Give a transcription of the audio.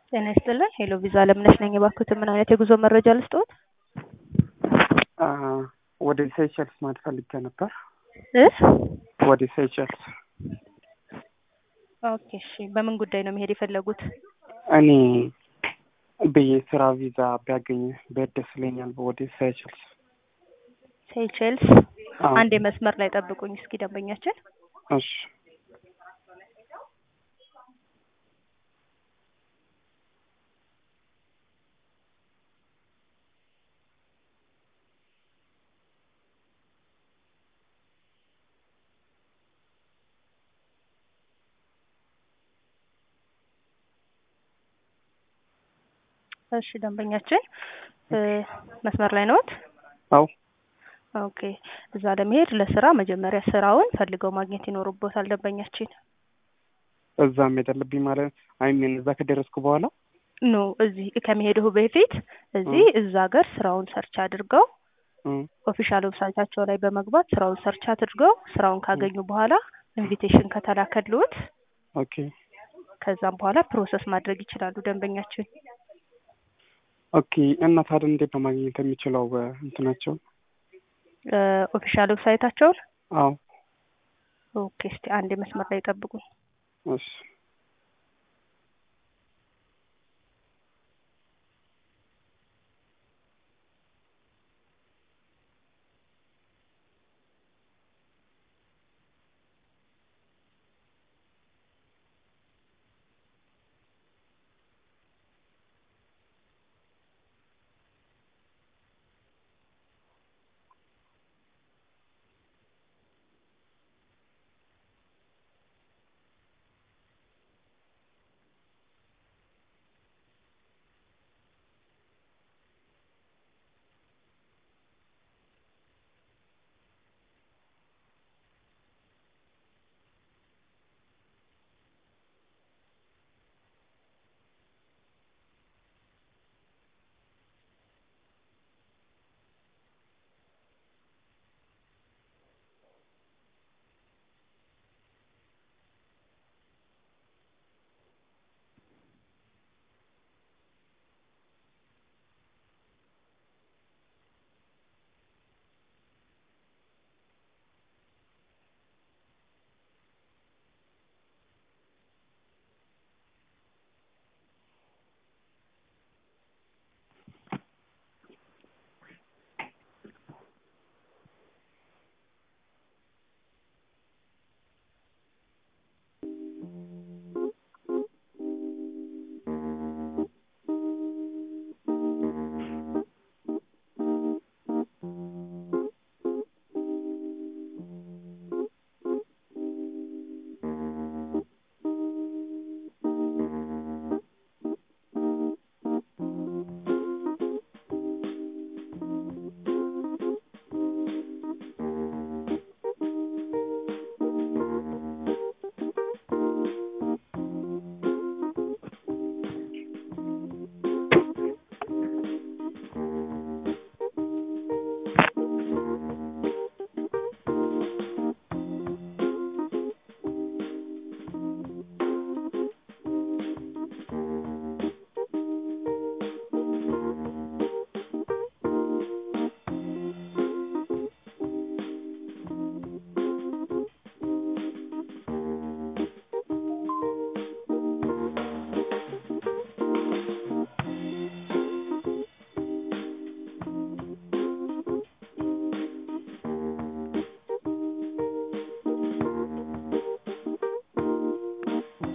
ጤና ይስጥልን። ሄሎ ቪዛ አለምነሽ ነኝ። የባኩትን ምን አይነት የጉዞ መረጃ ልስጥዎት? ወደ ሴሸልስ ማለት ፈልጌ ነበር። እ ወደ ሴሸልስ ኦኬ እሺ። በምን ጉዳይ ነው መሄድ የፈለጉት? እኔ ብዬ ስራ ቪዛ ቢያገኝ ብሄድ ደስ ይለኛል። ወደ ሴሸልስ ሴይቼልስ። አዎ። አንድ መስመር ላይ ጠብቁኝ እስኪ ደንበኛችን እሺ እሺ ደንበኛችን እ መስመር ላይ ነዎት? አዎ ኦኬ እዛ ለመሄድ ለስራ መጀመሪያ ስራውን ፈልገው ማግኘት ይኖርቦታል ደንበኛችን። እዛ መሄድ አለብኝ ማለት አይ ሚን እዛ ከደረስኩ በኋላ ኖ እዚህ ከመሄድሁ በፊት እዚህ እዛ ሀገር ስራውን ሰርች አድርገው እም፣ ኦፊሻል ዌብሳይታቸው ላይ በመግባት ስራውን ሰርች አድርገው ስራውን ካገኙ በኋላ ኢንቪቴሽን ከተላከልዎት ኦኬ ከዛም በኋላ ፕሮሰስ ማድረግ ይችላሉ ደንበኛችን። ኦኬ። እና ታዲያ እንዴት ነው ማግኘት የሚችለው እንትናቸው? እ ኦፊሻል ዌብሳይታቸውን አዎ ኦኬ እስቲ አንድ መስመር ላይ ጠብቁኝ። እሺ